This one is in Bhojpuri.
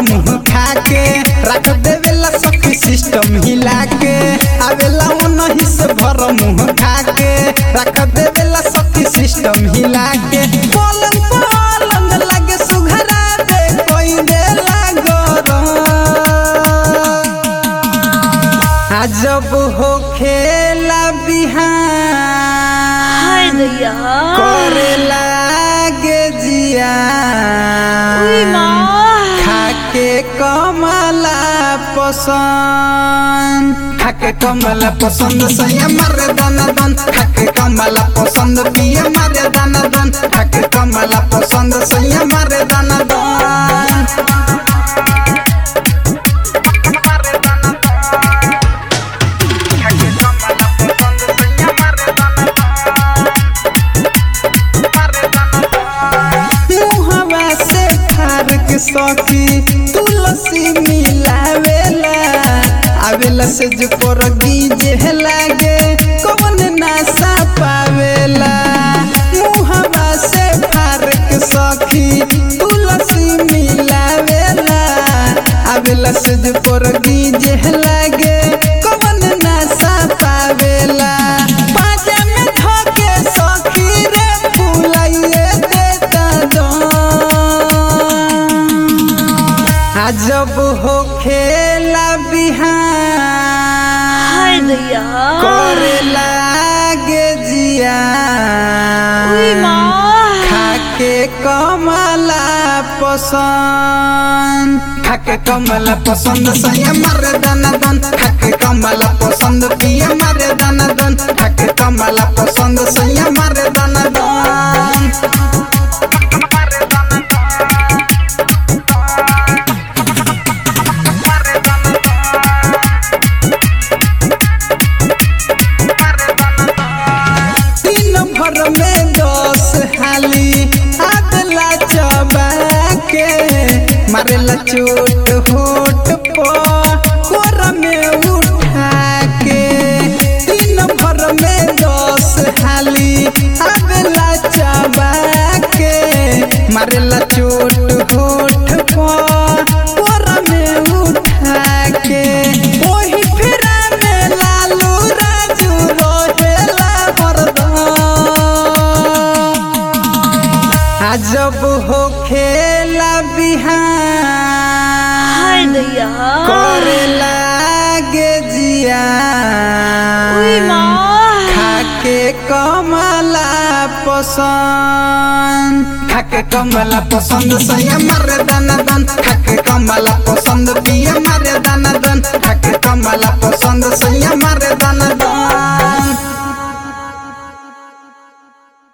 मुंह खा के रख देवेला सखी सिस्टम हिला के आवेला नहीं से भर मुंह खा के रख देवेला सखी सिस्टम हिला के पलंग पलंग लगे सुघरा दे कोई देला गरम अजब हो खेला बिहान हाय दैया करे लागे जिया उई माँ खाके कमला पसंद खाके कमला पसंद सैया मारे दाना दन खाके कमला पसंद पिए मारे दाना दन खाके कमला पसंद सैया मारे दाना दन मुहवा से फारक सखी तुलसी मिलावेला आवेला से जो परगी जे लागे कौन नासा पावेला मुहवा से फारक सखी तुलसी मिलावेला आवेला से जो परगी जे लागे कौन नासा पावेला पाजा में धके सखी रे फुलाइए देता दम अजब हो खेला हाय बिहान दैया करे लागे जिया उई माँ खाके कमला पसंद खाके कमला पसंद सैया मारे दाना दन खाके कमला पसंद पिए मारे दाना दन खाके कमला पसंद सैया मारे दाना दन तीन भर में दस हाली आदला चबा के मारेला चोट होट पर कोरा में उठा के तीन भर में दस हाली आदला चबा के मारेला चोट होट पर कोरा में उठा के ओही फिरा में लालू राजू रहेला हरदम अजब हो खेला हाय बिहान दैया करे लागे जिया उई माँ खाके कमला पसंद खाके कमला पसंद सैया मारे दाना दन खाके कमला पसंद पिए मारे दाना दन खाके कमला पसंद सैया